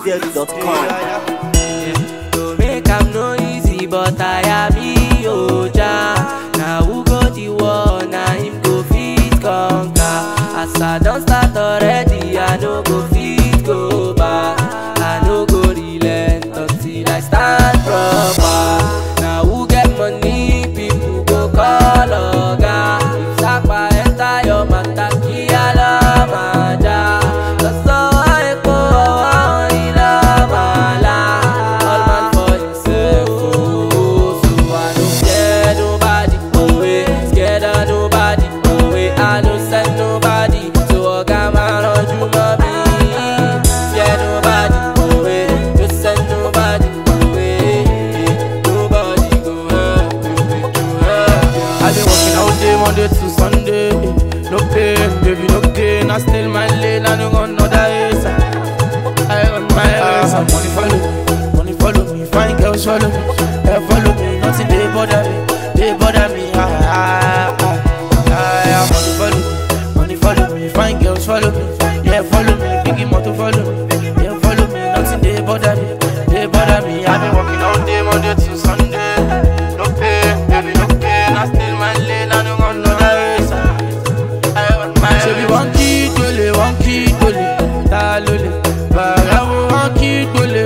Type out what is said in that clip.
NigerEasy.com. To make am no easy, but I am me, Oja. Now who go the war, now him go fit conquer. As I don't start already, I no go fit go back. I no go relent until I stand proper. Now who get money, people go call Oga. If Sapa enter your matter, Kiala Maja. That's all I go, I love All man for himself, oh. So I don't scare nobody away, scared of nobody away. I don't send nobody, so I got my run you mommy. Fear nobody away, just send nobody away. Nobody go help you, make you help you. I been working all day, Monday to Sunday. No pain, baby, no gain. I still my lane, I don't want no days. I run my race. Uh, money follow me, money follow me. Fine girls follow me, yeah, follow me. Nothing they bother me, they bother me. Ah, ah, ah, ah, yeah, money follow me, money follow me. Fine girls follow me, yeah, follow me. Biggie motor follow me, yeah, follow me. Nothing they bother me, they bother me. I been working all day, Monday to Sunday. No pain, baby, no pain. I still my lane, I don't want no race. I run my race. Ṣebí wọ́n kí dole, wọ́n kí dole, ta ló lè? Bàrà wo wọ́n kí dole,